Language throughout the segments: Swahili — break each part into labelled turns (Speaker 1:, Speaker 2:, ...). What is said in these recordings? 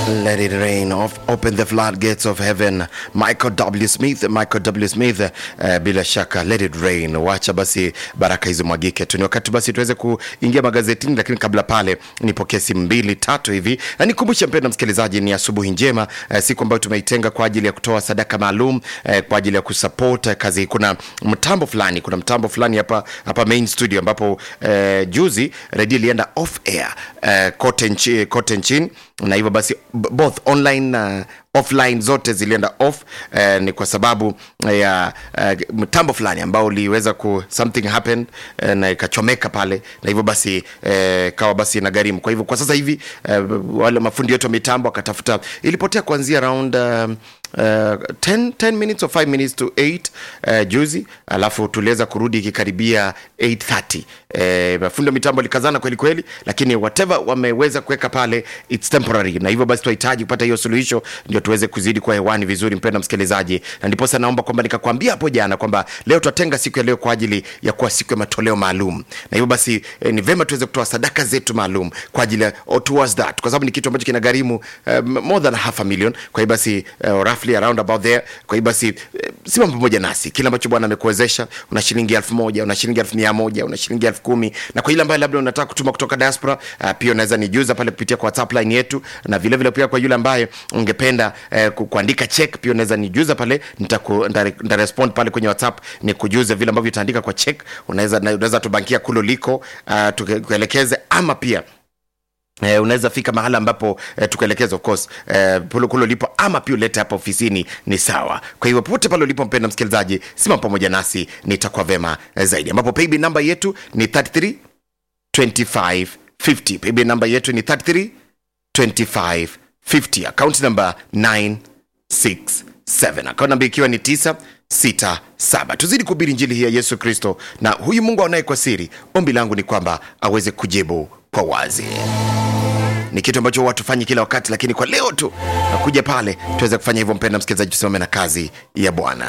Speaker 1: Let it rain. Off, open the floodgates of heaven. Michael W. Smith, Michael W. Smith. Uh, bila shaka let it rain. Wacha basi baraka hizo mwagike tu. Ni wakati basi tuweze kuingia magazetini, lakini kabla pale nipokee simu mbili tatu hivi, na nikumbushe mpendwa msikilizaji, ni asubuhi njema, uh, siku ambayo tumeitenga kwa ajili ya kutoa sadaka maalum uh, kwa ajili ya kusupport uh, kazi. Kuna mtambo fulani, kuna mtambo fulani hapa hapa main studio ambapo uh, juzi redio ilienda off air uh, kote nchi, kote nchini na hivyo basi b- both online na offline zote zilienda off eh, ni kwa sababu ya eh, mtambo fulani ambao uliweza ku something happened eh, na ikachomeka pale na hivyo basi eh, kawa basi na gharimu kwa hivyo kwa sasa hivi eh, wale mafundi wetu wa mitambo wakatafuta ilipotea kuanzia around um, Uh, 10, 10 minutes or 5 minutes to 8 uh, juzi alafu tuliweza kurudi ikikaribia 830 uh, mafundi wa mitambo alikazana kweli kweli lakini whatever wameweza kuweka pale it's temporary na hivyo basi tunahitaji kupata hiyo suluhisho ndio tuweze kuzidi kwa hewani vizuri mpenda msikilizaji na ndiposa naomba kwamba nikakwambia hapo jana kwamba leo tutatenga siku ya leo kwa ajili ya kuwa siku ya matoleo maalum na hivyo basi eh, ni vema tuweze kutoa sadaka zetu maalum kwa ajili ya or towards that kwa sababu ni kitu ambacho kina gharimu um, more than half a million kwa hiyo basi uh, roughly around about there kwa hiyo basi eh, simama pamoja nasi kile ambacho bwana amekuwezesha una shilingi elfu moja una shilingi elfu mia moja una shilingi elfu kumi na kwa ile ambayo labda unataka kutuma kutoka diaspora uh, pia unaweza nijuza pale kupitia kwa whatsapp line yetu na vile vile pia kwa yule ambaye ungependa eh, ku- kuandika check pia unaweza nijuza pale nitaku- nita- nitarespond pale kwenye whatsapp ni kujuza vile ambavyo utaandika kwa check unaweza na- unaweza tubankia kulo liko uh, tukuelekeze ama pia Eh, unaweza fika mahala ambapo eh, tukuelekeza of course eh, polo kulo lipo ama pia ulete hapa ofisini ni sawa kwa hivyo popote pale ulipo mpenda msikilizaji simama pamoja nasi nitakuwa vema eh, zaidi ambapo paybill namba yetu ni 33 25 50 paybill namba yetu ni 33 25 50 account number 967 account namba ikiwa ni 967 tuzidi kuhubiri njili hii ya yesu kristo na huyu mungu aonaye kwa siri ombi langu ni kwamba aweze kujibu kwa wazi ni kitu ambacho huwa tufanyi kila wakati lakini kwa leo tu nakuja pale tuweze kufanya hivyo mpenda msikilizaji tusimame na kazi ya bwana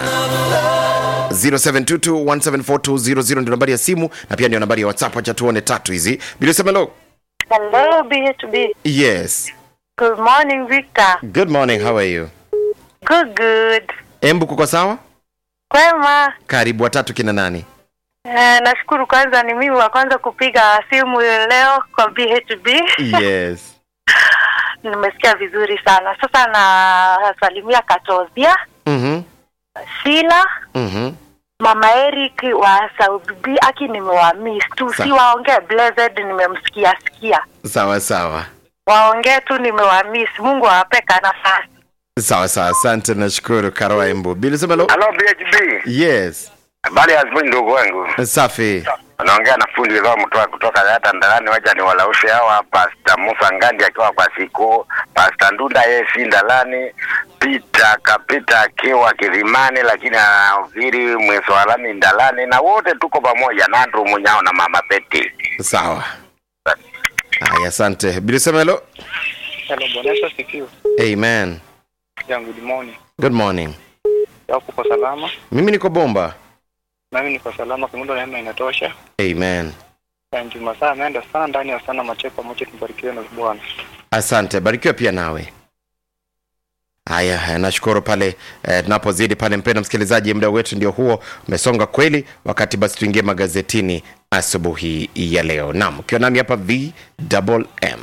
Speaker 1: 0722174200 ndio nambari ya simu na pia ndio nambari ya whatsapp wacha tuone tatu hizi bilisemelo
Speaker 2: Hello, BHB.
Speaker 1: yes
Speaker 2: Good morning, Victor.
Speaker 1: good morning how are you
Speaker 2: Good, good.
Speaker 1: embu kuko sawa
Speaker 2: Kwema.
Speaker 1: karibu watatu kina nani
Speaker 2: Eh, nashukuru kwanza ni mimi wa kwanza kupiga simu leo kwa BHB.
Speaker 1: yes
Speaker 2: Nimesikia vizuri sana. Sasa nasalimia Katozia,
Speaker 1: mhm
Speaker 2: Sila,
Speaker 1: mhm
Speaker 2: Mama Eric wa Saudi B. Aki nimewamiss tu,
Speaker 1: Sa-
Speaker 2: si waongee blessed, nimemsikia sikia.
Speaker 1: sawa sawa
Speaker 2: Waongee tu nimewamiss. Mungu awapeka nafasi.
Speaker 1: sawa sawa asante nashukuru karoa embu bilisemelo
Speaker 3: Halo BHB.
Speaker 1: yes
Speaker 3: Habari ya asubuhi ndugu wangu.
Speaker 1: safi
Speaker 3: Anaongea na fundi leo mtoa kutoka hata ndalani wacha ni walaushe hawa Pastor Musa Ngandi akiwa kwa siku, Pastor Ndunda yeye si ndalani, Peter Kapita akiwa Kilimani lakini anahubiri Mweswalani ndalani na wote tuko pamoja na Andrew Munyao na Mama Betty.
Speaker 1: sawa haya asante bilisemelo
Speaker 4: Hello, Bwana Yesu asifiwe.
Speaker 1: amen
Speaker 4: Yeah, good morning.
Speaker 1: good morning
Speaker 4: Yako kwa salama?
Speaker 1: mimi niko bomba
Speaker 4: Nami niko salama, kimundo neema inatosha.
Speaker 1: amen
Speaker 4: Na Juma saa ameenda sana ndani ya sana macheko pamoja tubarikiwe na Bwana.
Speaker 1: asante barikiwa pia nawe haya eh, nashukuru pale eh, tunapozidi pale mpenda msikilizaji muda wetu ndio huo umesonga kweli wakati basi tuingie magazetini asubuhi ya leo nam ukiwa nami hapa vmm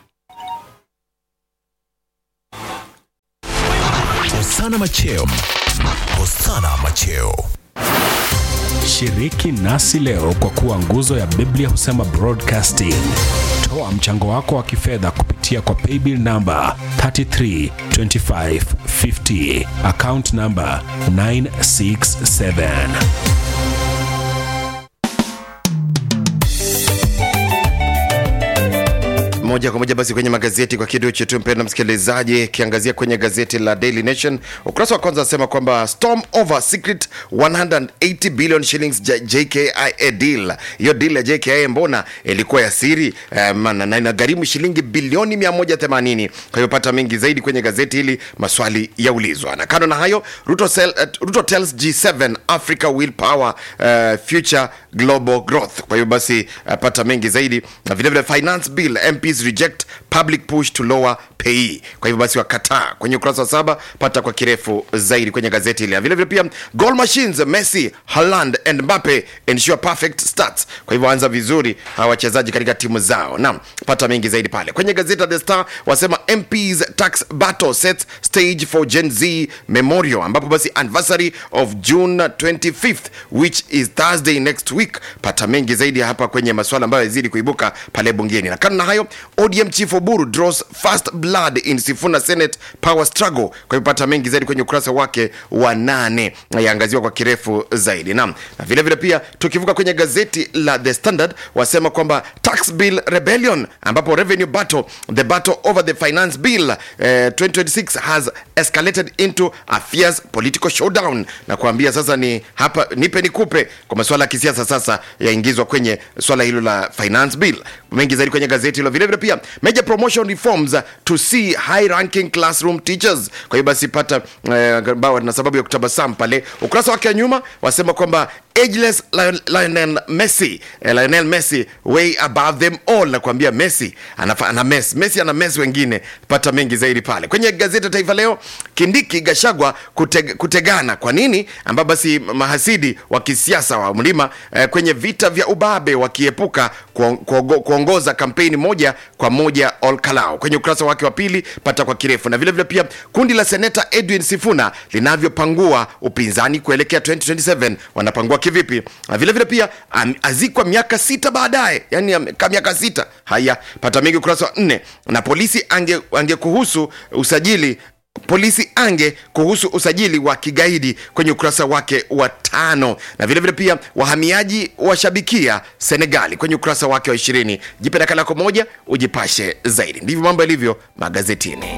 Speaker 5: Hosana Macheo. Hosana Macheo.
Speaker 6: Shiriki nasi leo kwa kuwa nguzo ya Biblia husema broadcasting. Toa mchango wako wa kifedha kupitia kwa paybill namba 332550 account namba 967.
Speaker 1: moja kwa moja basi kwenye magazeti kwa kidu chetu mpenda msikilizaji kiangazia kwenye gazeti la daily nation ukurasa wa kwanza anasema kwamba storm over secret 180 billion shillings J- jkia deal hiyo deal ya jkia mbona ilikuwa ya siri um, na na inagharimu shilingi bilioni 180 kwa hiyo pata mengi zaidi kwenye gazeti hili maswali yaulizwa na kando na hayo ruto, sell, uh, ruto tells g7 africa will power uh, future global growth kwa hiyo basi uh, pata mengi zaidi na vilevile finance bill mps reject public push to lower pay kwa hivyo basi wakataa kwenye ukurasa wa saba pata kwa kirefu zaidi kwenye gazeti ile vile vile pia goal machines messi Haaland and mbappe ensure perfect starts kwa hivyo anza vizuri hawa wachezaji katika timu zao naam pata mengi zaidi pale kwenye gazeti la the star wasema mps tax battle sets stage for gen z memorial ambapo basi anniversary of june 25th which is thursday next week pata mengi zaidi hapa kwenye masuala ambayo yazidi kuibuka pale bungeni na kando na hayo odm chief oburu draws first blood in sifuna senate power struggle kwa hivyo pata mengi zaidi kwenye ukurasa wake wa nane na yaangaziwa kwa kirefu zaidi naam na vile vile pia tukivuka kwenye gazeti la the standard wasema kwamba tax bill rebellion ambapo revenue battle the battle over the finance bill eh, 2026 has escalated into a fierce political showdown na kuambia sasa ni hapa nipe nikupe kwa masuala ya kisiasa sasa yaingizwa kwenye swala hilo la finance bill mengi zaidi kwenye gazeti hilo vile vile pia major promotion reforms to see high ranking classroom teachers kwa hiyo basi pata eh, ambao na sababu ya kutabasamu pale ukurasa wake wa nyuma wasema kwamba ageless Lion- Lionel Messi eh, Lionel Messi way above them all na kuambia Messi anafa, ana mess Messi ana mess wengine pata mengi zaidi pale kwenye gazeti la Taifa Leo Kindiki Gashagwa kuteg, kutegana kwa nini ambapo basi mahasidi wa kisiasa wa mlima eh, kwenye vita vya ubabe wakiepuka kuon- kuongo- kuongoza kampeni moja kwa moja all Kalau kwenye ukurasa wake wa pili pata kwa kirefu na vile vile pia kundi la seneta Edwin Sifuna linavyopangua upinzani kuelekea 2027 wanapangua kivipi na vile vile pia am, azikwa miaka sita baadaye yani amekaa miaka sita haya pata mengi ukurasa wa nne na polisi ange, ange kuhusu usajili polisi ange kuhusu usajili wa kigaidi kwenye ukurasa wake wa tano na vile vile pia wahamiaji washabikia senegali kwenye ukurasa wake wa ishirini jipe nakala yako moja ujipashe zaidi ndivyo mambo yalivyo magazetini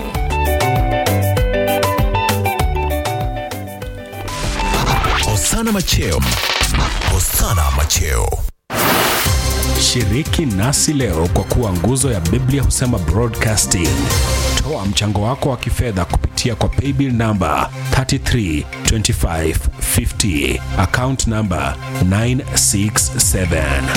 Speaker 5: Hosana Macheo. Hosana Macheo.
Speaker 6: Shiriki nasi leo kwa kuwa nguzo ya Biblia husema broadcasting. Toa mchango wako wa kifedha kupitia kwa paybill namba 332550 account namba 967.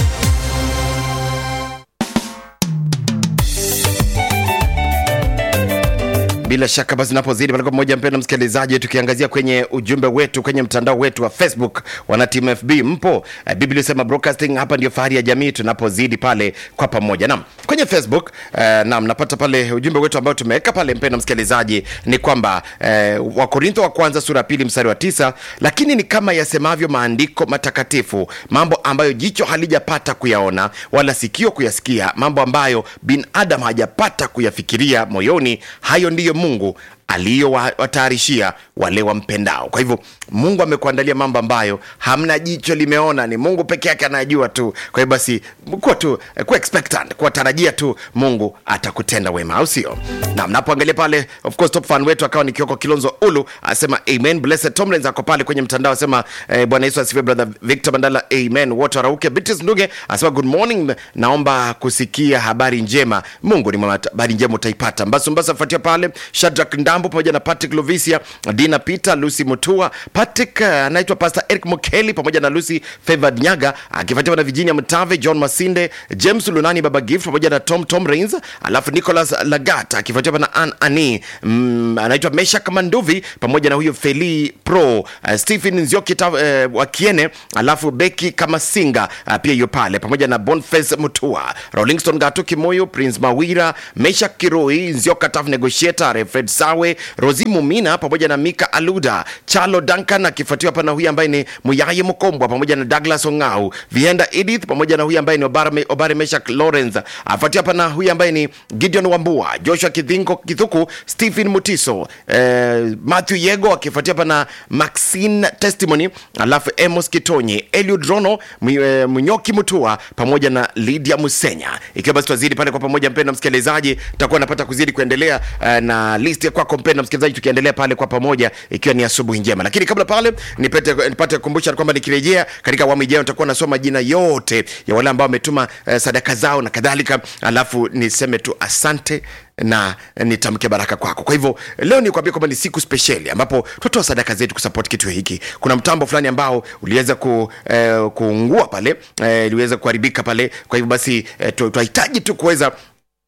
Speaker 1: bila shaka basi napozidi pale kwa pamoja mpenda msikilizaji tukiangazia kwenye ujumbe wetu kwenye mtandao wetu wa facebook wana team fb mpo Eh, biblia sema broadcasting hapa ndio fahari ya jamii tunapozidi pale kwa pamoja nam kwenye facebook eh, nam napata pale ujumbe wetu ambao tumeweka pale mpenda msikilizaji ni kwamba eh, wakorintho wa kwanza sura ya pili mstari wa tisa lakini ni kama yasemavyo maandiko matakatifu mambo ambayo jicho halijapata kuyaona wala sikio kuyasikia mambo ambayo binadamu hajapata kuyafikiria moyoni hayo ndiyo mungu aliyowatayarishia wale wampendao kwa hivyo mungu amekuandalia mambo ambayo hamna jicho limeona ni mungu peke yake anayajua tu kwa hivyo basi kuwa tu kuwa expectant kuwatarajia tu mungu atakutenda wema au sio na mnapoangalia pale of course top fan wetu akawa ni kioko kilonzo ulu asema amen blessed tomlins ako pale kwenye mtandao asema eh, bwana yesu asifiwe brother victor mandala amen wote warauke bitis nduge asema good morning naomba kusikia habari njema mungu ni mwema habari njema utaipata mbasu mbasu afuatia pale shadrak ndambo pamoja na patrick lovisia dina peter lucy mutua patrick eh, anaitwa pastor eric mokeli pamoja na lucy favored nyaga akifuatiwa na virginia mtave john masinde james lunani baba gift pamoja na tom tom rains alafu nicholas lagat akifuatiwa na an ani mm, anaitwa meshak manduvi pamoja na huyo feli pro uh, stephen nzioki uh, wakiene alafu beki kama singa uh, pia hiyo pale pamoja na bonface mutua rollingston gatu kimoyo prince mawira meshak kiroi nzioka taf negotiator fred sawe rosi mumina pamoja na mika aluda chalo duncan akifuatiwa hapa na huyu ambaye ni muyaye mkombwa pamoja na douglas ongau vienda edith pamoja na huyu ambaye ni obare, obare meshak lawrence afuatiwa hapa na huyu ambaye ni gideon wambua joshua kidhingo kithuku stephen mutiso eh, matthew yego akifuatia hapa na maxine testimony alafu emos kitonyi eliud rono Mwi- eh, mnyoki mutua pamoja na lydia musenya ikiwa basi twazidi pale kwa pamoja mpenda msikilizaji takuwa napata kuzidi kuendelea eh, na list ya kwako mpenda msikilizaji tukiendelea pale kwa pamoja ikiwa ni asubuhi njema lakini kabla pale nipate nipate kukumbusha kwamba nikirejea katika awamu ijayo nitakuwa nasoma majina yote ya wale ambao wametuma eh, sadaka zao na kadhalika alafu niseme tu asante na nitamke baraka kwako kwa hivyo leo nikuambia kwamba ni siku spesheli ambapo tutatoa sadaka zetu kusupport kitu hiki kuna mtambo fulani ambao uliweza ku, eh, kuungua pale eh, iliweza kuharibika pale kwa hivyo basi eh, tu- tunahitaji tu kuweza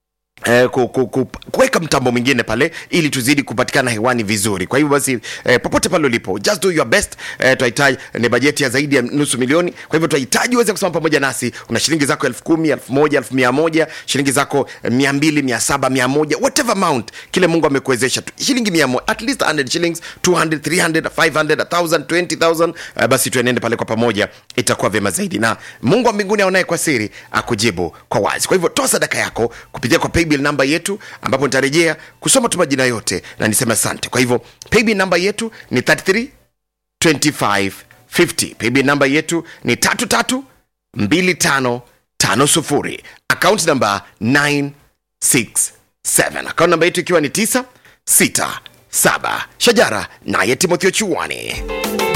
Speaker 1: Eh, ku, ku, ku, kuweka mtambo mwingine pale ili tuzidi kupatikana hewani vizuri kwa hivyo basi eh, popote pale ulipo just do your best eh, tunahitaji ni bajeti ya zaidi ya nusu milioni kwa hivyo tunahitaji uweze kusoma pamoja nasi una shilingi zako elfu kumi elfu moja elfu mia moja shilingi zako eh, mia mbili mia saba mia moja whatever amount kile mungu amekuwezesha tu shilingi mia moja at least 100 shillings 200 300 500 1000 20000 eh, basi tuenende pale kwa pamoja itakuwa vyema zaidi na mungu wa mbinguni aonaye kwa siri akujibu kwa wazi kwa hivyo toa sadaka yako kupitia kwa paybill namba yetu ambapo nitarejea kusoma tu majina yote na niseme asante kwa hivyo paybill namba yetu ni 33 2550 paybill namba yetu ni 332550 account namba 967 account namba yetu ikiwa ni 967 shajara naye timotheo chuani